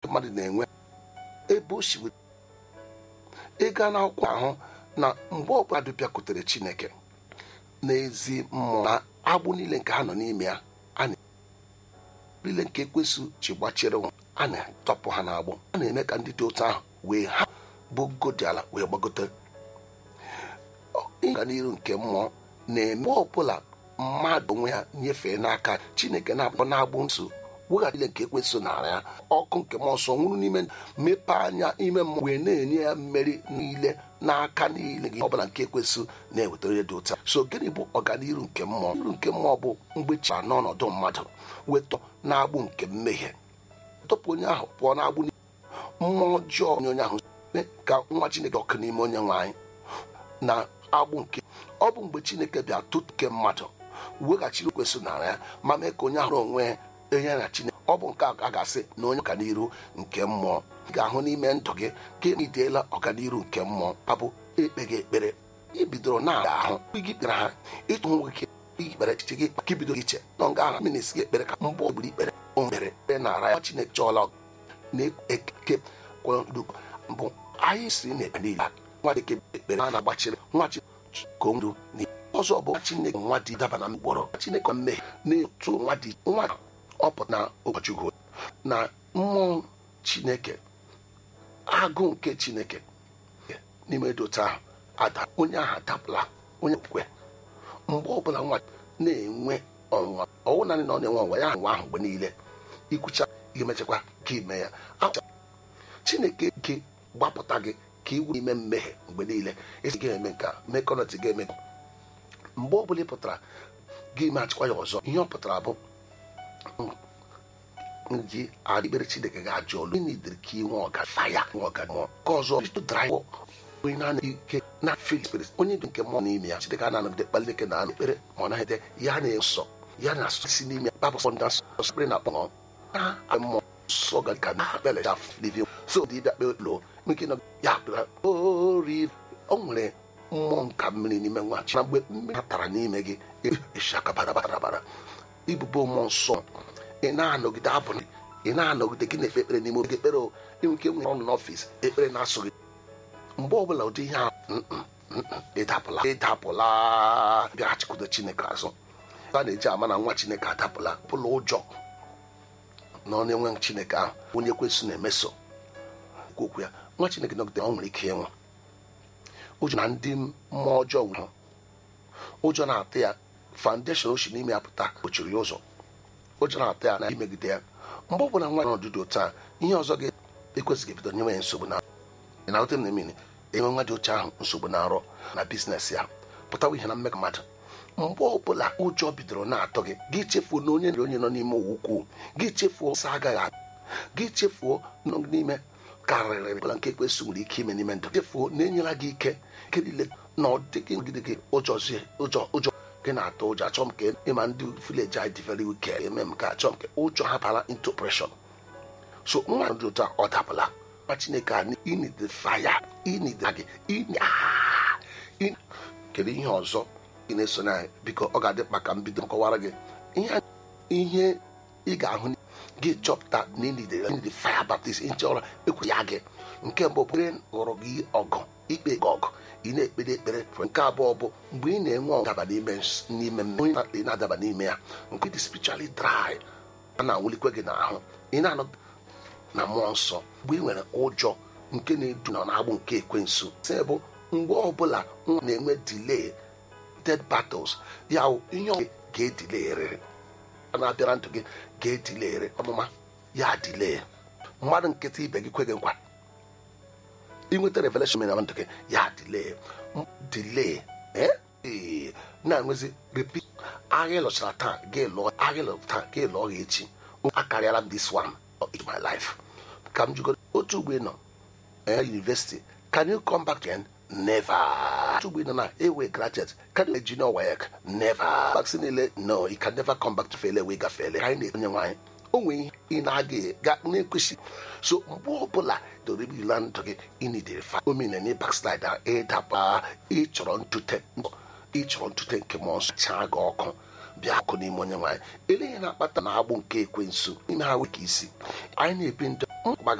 mmadụ na-enwe ebe o si ịga n'akwụkwọ ahụ na mgbe ọbụla bịakwutere chineke n'ezi mmụọ na agbụ niile nke ha nọ n'ime ya a na niile nke ekwesị ji gbachiri nwa a na-atọpụ ha n'agbụ a na-eme ka ndị dị otu ahụ wee ha bụ godi ala wee gbagote ịga n'iru nke mmụọ na-eme ọbụla mmadụ onwe ya nyefee n'aka chineke na-akpọ na-agbụ nso weghachi ile nke ekwesị nara ya ọkụ nke mmụọ nsọ nwụrụ n'ime mepee anya ime mmụọ wee na-enye ya mmeri niile n'aka niile gị ọbụla nke ekwesị na-ewetara ya dị ụta so gịnị bụ ọganiru nke mmụọ iru nke mmụọ bụ mgbe chi n'ọnọdụ mmadụ wetọ na-agbụ nke mmehie tọpụ onye ahụ pụọ na-agbụ mmụọ ọjọọ onye onye ahụ mee ka nwa chineke ọkụ n'ime onye nwe anyị na agbụ nke ọ bụ mgbe chineke bịa tụke mmadụ weghachiri kwesị nara ya ma mee ka onye ahụ onwe ya enye na chineke ọ bụ nke a ga-asị na onye ọganiru nke mmụọ ị ga-ahụ n'ime ndụ gị ka emiteela ọganiru nke mmụọ abụ ekpe gị ekpere ibidoro na-aga ahụ gị kpere ha ịtụ nwe gị ikpere echiche gị ka ibido iche nọ nga ahụ minis gị ekpere ka mgbe ogburu ikpere o mere ekpere nara ya chineke chọọla na-eke kwado mbụ anyị si na-ekpe niile nwa dịke ekpere a na-agbachiri nwa chikondu na ọzọ bụ chineke nwa dị daba na mkpọrọ chineke mmehie na-etu nwa dị nwa ọpụta na ụbọchukwu na mmụọ chineke agụ nke chineke n'ime dota ahụ ada onye ahụ adapụla onye okwe mgbe ọbụla nwa na-enwe ọnwa ọwụ naanị na ọ na-enwe ọnwa ya nwa ahụ mgbe niile ikwucha ga-emechakwa ka ime ya chineke gị gbapụta gị ka iwu ime mmehie mgbe niile esi ga-eme nka mekọnọtị ga-eme mgbe ọbụla ị pụtara gị machikwa ya ọzọ ihe ọ pụtara bụ ji adịkpere chineke ga-ajụ olu n'idiri ka inwe ọga faya nwe ọga mmụọ ka ọzọ draiv onye na-anaghị ike na fil spirit onye dị nke mmụọ n'ime ya chineke a na-anọgide kpalite na anụ ekpere ma ọ naghịde ya na-esọ ya na-asụsị n'ime ya babụ fọnda sọspere na akpọ na mmụọ nsọ ga ka na bele ja living so dị bịa kpee lo nke nọ ya kpere ori o nwere mmụọ nka mmiri n'ime nwa chi na mgbe mmiri ha tara n'ime gị eshaka bara bara bara ibubo mmụọ nsọ ị na-anọgide abụ ị na-anọgide gị na-ekpe ekpere n'ime oge ekpere inwe ike nwere ọnụ n'ọfịs ekpere na-asụ gị mgbe ọbụla ụdị ihe ahụ ịdapụla ịdapụla bịaghachikwute chineke azụ a na-eji ama na nwa chineke adapụla pụla ụjọ na ọ na-enwe chineke ahụ onye kwesị na-emeso okwu ya nwa chineke nọgide ọ nwere ike ịnwụ ụjọ na ndị mmụọ ọjọọ nwụrụ ụjọ na-atụ ya foundation o si n'ime ya pụta kpochiri ya ụzọ ụjọ na-atụ ya na imegide ya mgbe ọ bụla nwa n'ọdụdụ taa ihe ọzọ ga-ekwesịghị ebido nyewe ya nsogbu na ị na-ahụta m na emini enwe nwa dị oche ahụ nsogbu na-arọ na biznes ya pụtawa ihe na mmekọ mmadụ mgbe ọbụla ụjọ bidoro na-atọ gị gị chefuo na onye onye nọ n'ime ụwa ukwu gị chefuo sa agaghị gị chefuo nọ n'ime karịrị ọbụla nke ekwesị nwere ike ime n'ime ndụ chefuo na-enyela gị ike nke niile na ọ dịghị ngide gị ụjọzie ụjọ ụjọ gị na-atụ ụjọ achọ m ka ịma ndị vileji anyị dị very wike eme m ka achọ m ka ụjọ hapara into pressure so nwa dị otu a ọ dapụla nwa chineke a inide faya inide gị kedu ihe ọzọ ị na-eso na biko ọ ga-adị mkpa ka m bido kọwara gị ihe ị ga-ahụ gị chọpụta na inide faya baptist nchọrọ ekwu ya gị nke mbụ bụre ghọrọ gị ọgụ ikpe gị ọgụ ị na-ekpere ekpere nke abụọ bụ mgbe ị na-enwe ọdaba n'ime n'ime onye na-adaba n'ime ya nke dị spiritually dry a na-awụlikwe gị n'ahụ ị na-anọ na mmụọ nsọ mgbe ị nwere ụjọ nke na-edu na na-agbụ nke ekwensu se bụ mgbe ọbụla nwa na-enwe delay dead battles ya ihe ọ ga-edilegharịrị a na-abịara ndụ gị ga-edilegharị ọmụma ya delay mmadụ nkịtị ibe gị kwe gị nkwa inweta revelation na ndụ gị ya delay delay ee na-enwezi repeat agha ịlọchara taa gị lụọ agha ịlọ taa gị lụọ gị echi akarịala m this one in my life ka m jụgo otu ugbo nọ university can you come back again never otu ugbo nọ na ewe graduate can you junior work never vaccine niile no you can never come back to fail ewe gafele anyị na-onye nwaanyị o nwere ihe ị na-aga ga na-ekwesị so mgbe ọbụla doribila ndụ gị ịnidere fa omenene backslide ịdaba ịchọrọ ntute ịchọrọ ntute nke mmụọ nsọ chaa gị ọkụ bịa ọkụ n'ime onye nwaanyị eleghị na-akpata na agbụ nke ekwensu ime ha weka isi anyị na-ebi ndụ